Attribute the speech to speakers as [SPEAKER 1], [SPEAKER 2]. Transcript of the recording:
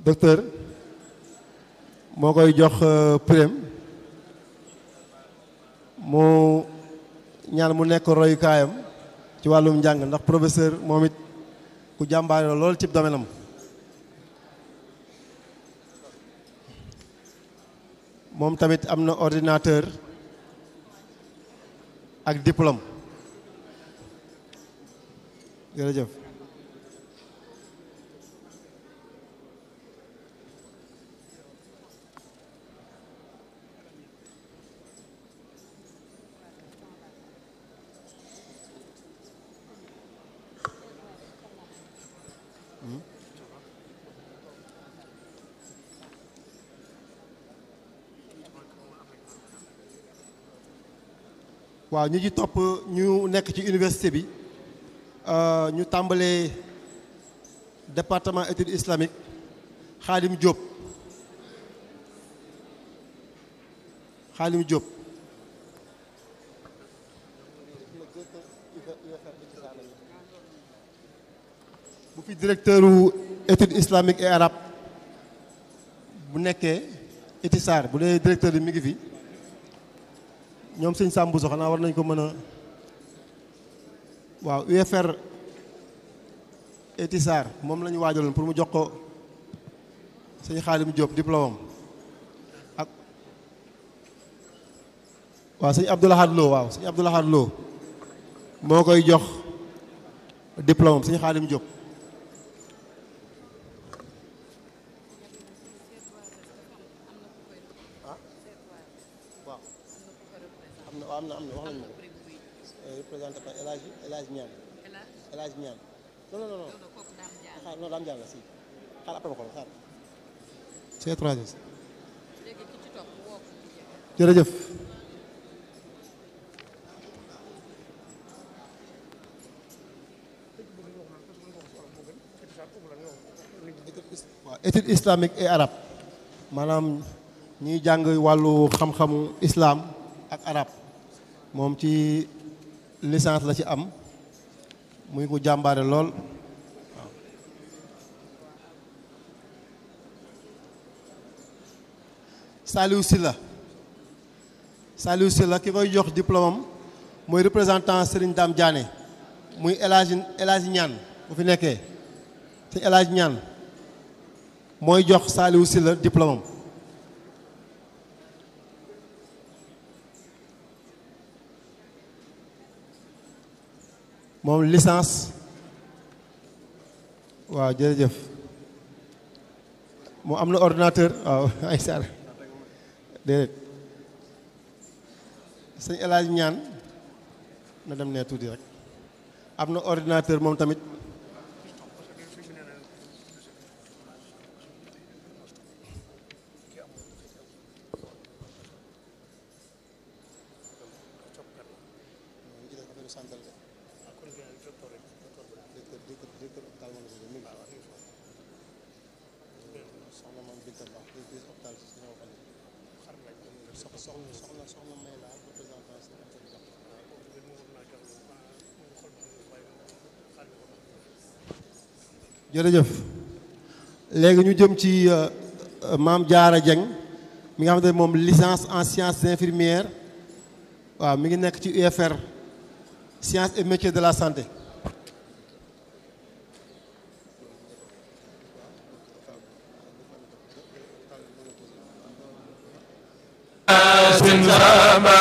[SPEAKER 1] docteur moo koy jox prime mu ñaan mu nekk royukaayam ci wàllum njàng ndax professeur moom it ku jàmbaare la lool ci domaine am moom tamit am na ordinateur ak diplôme jërëjëf waaw ñu ci topp ñu nekk ci université bi ñu tàmbalee département études islamiques Khadim Diop Khadim Diop bu fi directeur u études islamiques et arabes bu nekkee Etisar bu dee directeur bi mi ngi fi ñoom sëñ Sambu so xanaa war nañ ko mën a waaw UFR Etisar moom la ñu waajaloon pour mu jox ko sëñ Xaalim Diop diplôme ak waaw sëñ Abdoulahad Lo waaw sëñ Abdoulahad Lo moo koy jox diplôme sëñ Xaalim Diop am na am na am na wax nañu ma ko représenté par El Hadj El Hadj Niane El Hadj Niane non non non xaar non daam jàll si xaar après ma xool xaar C3S jërëjëf waaw étude islamique et arabe maanaam ñuy jàng wàllu xam-xamu islam ak arab moom ci licence la ci am muy ko jàmbaare lool waaw Saliou Sylla Saliou Sylla ki koy jox diplôme am mooy représentant Serigne Dame Diané muy El Hadj El Hadj Ñaan bu fi nekkee te El Hadj Ñaan mooy jox Saliou Sylla diplôme am moom licence waaw jërëjëf moom am na ordinateur waaw ay sar déedéet sëñ El Hadj ñaan na dem ne tuuti rek am na ordinateur moom tamit jërëjëf léegi ñu jëm ci maam Diarra Dieng mi nga xamante ne moom licence en sciences infirmières waaw mi ngi nekk ci UFR sciences et métiers de la santé
[SPEAKER 2] sin sama